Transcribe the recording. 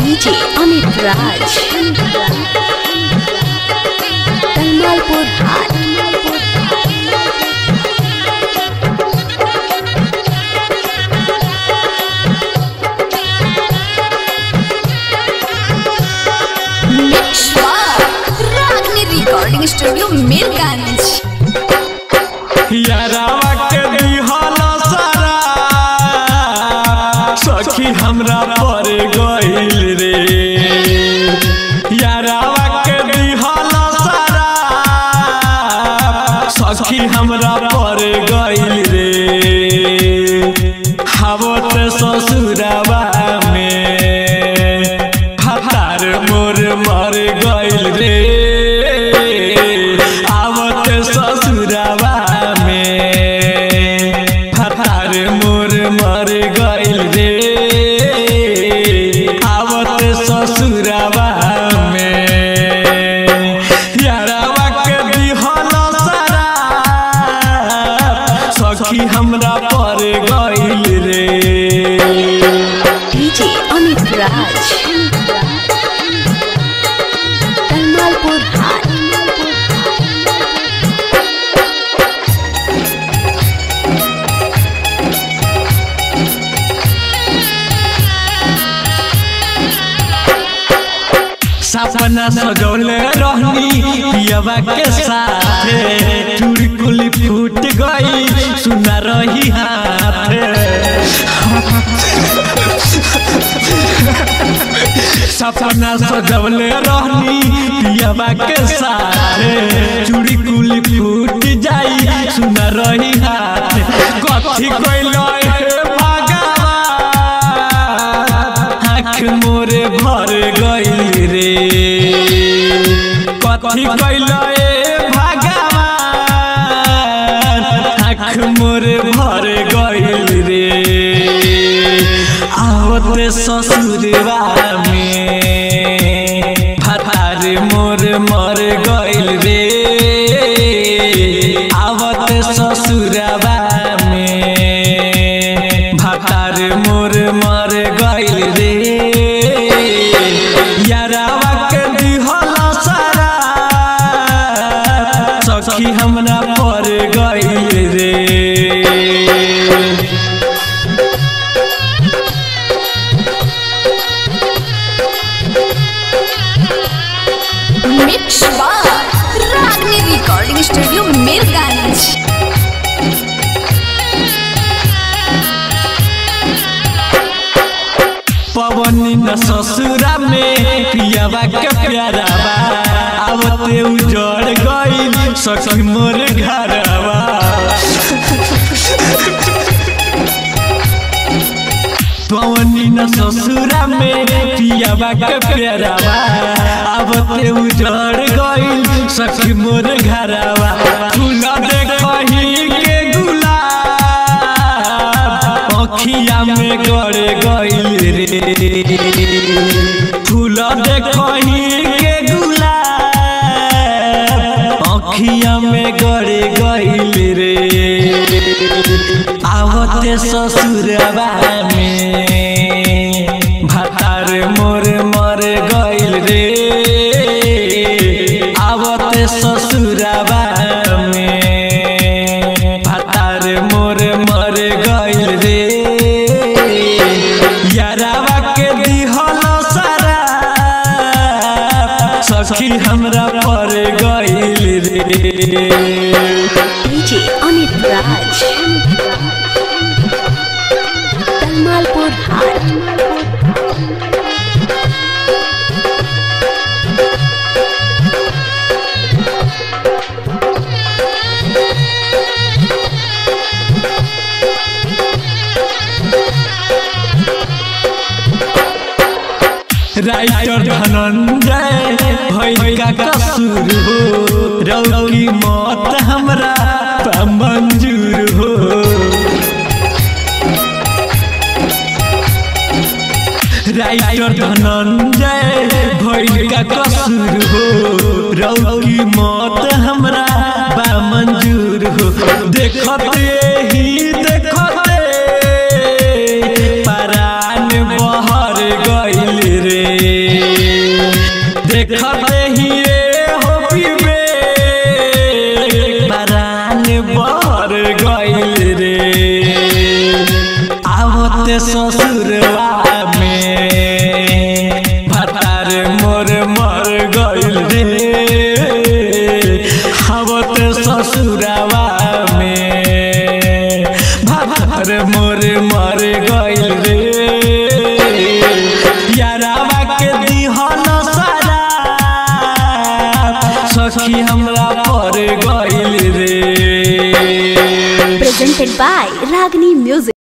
DJ Amit Raj. Tamalpur High. Mixwa Ragni Recording Studio Mirganj यारावा के दिहल सारा सखी हमरा पर गइल रे यारावा के दिहल सारा सखी हमरा पर गइल रे हावत ससुरावा में हतार मोर मर गइल रे आवत ससुरावा में हतार मोर मर गइल रे आवत ससुरावा में यारावा के दिहल सारा सखी हमरा पर गइल रे DJ Amit Raj. Tamalpur High. सपना सजौले रहनी पियवा के साथे चूड़ी कुली फूट गई सुना रही हाथ सपना सजौले रहनी पियवा के साथे चूड़ी कुली फूट जाई सुना रही हाथ कथी कइलो हे भगवान आँख मोरे भर गइल रे कथी कैल ए भगवान आँख मोरे भर गइल रे आवते ससुरवा में फतार मोर मर गइल रे आवते ससुरवा में भतार मोर मर गइल रे यारावा के दिहल सारा सखी हमरा पर गइल रे Mixwa Ragni Recording Studio Mirganj पवनी न ससुरा में पियावा के प्यारावा आवते उजड़ गइल सखी मोर घरवा पवनी न ससुरा में पियावा के प्यारावा आवते उजड़ गइल सखी मोर घरवा फूल देखही के गुलाब अखिया में गड़ गइल रे फूल देखही के गुलाब अखिया में गड़ गइल रे आवते ससुरवा में भतार मोर मर गइल रे आवते ससुरवा में भतार मोर मर गइल रे यारावा के दिहल सारा सखी हमरा पर गइल रे DJ Amit Raj. Tamalpur High. Writer Dhananjay भइल का कसूर हो रौकी मत हमरा पा मंजूर हो राइटर धनंजय भइल का कसूर हो रौकी मत हमरा बा मंजूर हो देखते ही देखते परान बहर गइल रे देखते ही ये हो पीबे बरान बर गइल रे आवते ससुरवा में भतार मोर मर गइल रे आवते ससुरवा में भतार मोर मर गइल रे यारावा के दिहन सारा सखी हमरा पर गइल रे Presented by Ragni Music.